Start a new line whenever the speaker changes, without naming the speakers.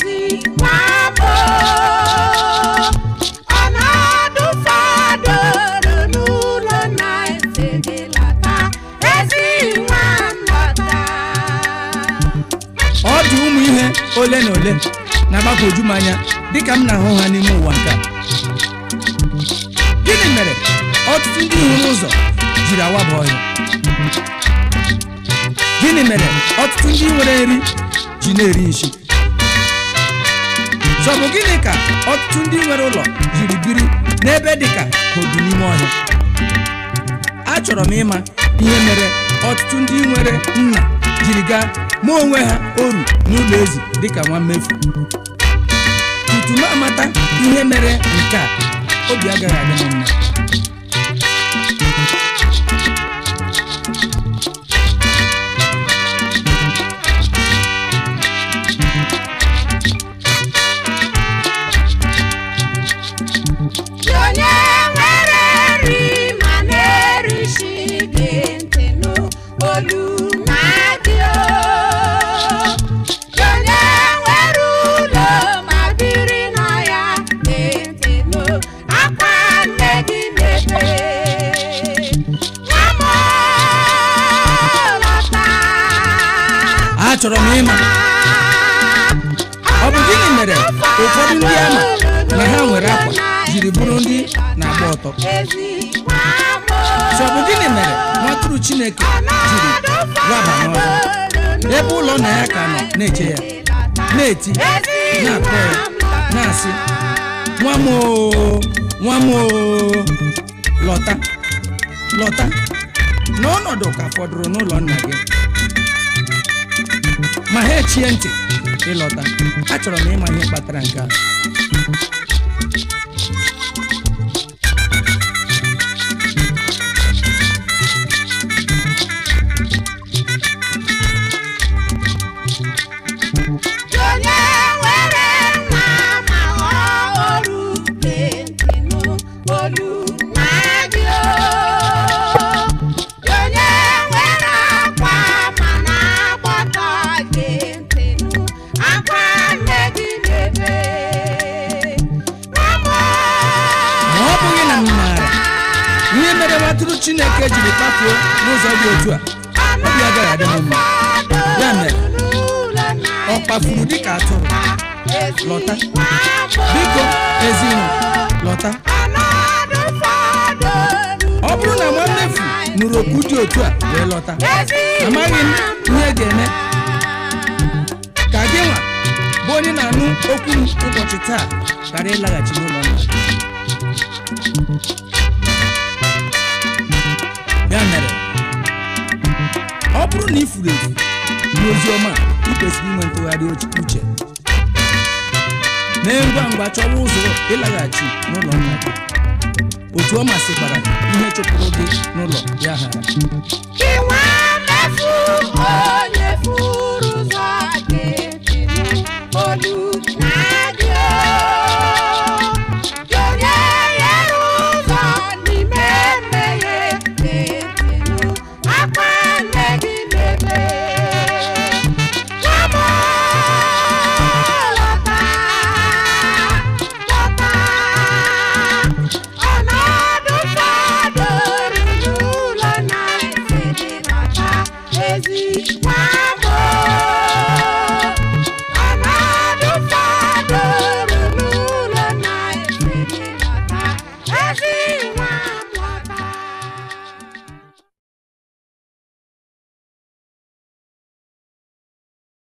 ezi nwamo ọnọdụ fọdụrụ n'ụlọ na-ese gị lọta ezi nwa nlọta
ọ dị ụmụ ihe ole na ole na-agbagwoju m anya dịka m na-ahụ ha n'ime ụwa nke a. gịnị mere ọtụtụ ndị hụrụ ụzọ jiri awaba ọhịa gịnị mere ọtụtụ ndị nwere nri ji na-eri nshi sọ bụ gịnị ka ọtụtụ ndị nwere ụlọ jiri biri n'ebe dịka odu n'ime ọhịa achọrọ m ịma ihe mere ọtụtụ ndị nwere nna jiri gaa ma onwe ha oru n'ụlọ ezi dịka nwa mmefu tutu m amata ihe mere nke a obi agaghị adị m mma
onye nwere nri ma na-erisi gị ntị n'olu na-adị o onye nwere ụlọ ma biri na ya gị ntị n'akwa nne gị na-ebe nwa m lọta
achọrọ m ịma ọ bụ gịnị mere ụfọdụ ndị ama na ha nwere akwa jiri bụrụ ndị na-agba ọtọ sọ bụ gịnị mere nwatụrụ chineke jiri raba n'ọzọ ebe ụlọ nna ya ka nọ na-eche ya na-eti na-akpọ ya na-asị nwa m oo, nwa m oo, lọta lọta n'ọnọdụ ka fọdụrụ n'ụlọ nna gị ma ha echie ntị ịlọta achọrọ m ịma ihe kpatara nke a
onye nwere nwa ma ọ oru gị ntị n'olu na-adị o onye nwere akwa ma na-agbọtọ gị ntị n'akwa nne gị na-ebe nwa m
ma ọ bụghị na m maara ihe mere nwatụrụ chineke jiri kpafuo n'ụzọ dị otu a obi agaghị adị m mma ya mere ọ kpafuru dịka atụrụ lọta biko ezinụ lọta ọ bụrụ na nwa mmefu nụrụ okwu dị otu a wee lọta amaghị m ihe ga-eme ka gị nwa bụ onye na-anụ okwu m ụbọchị taa ghara ịlaghachi n'ụlọ nna gị. ya mere ọ bụrụ na ị furu efu n'ozi ọma a, ị kwesịrị inwe ntụgharị uche- uche mee ngwa ngwa chọwa ụzọ ịlaghachi n'ụlọ nna gị otu ọ masịkwara ihe chụpụrụ gị n'ụlọ ya ghara
Iwe mmefu onye furu ụzọ ga-eti olu na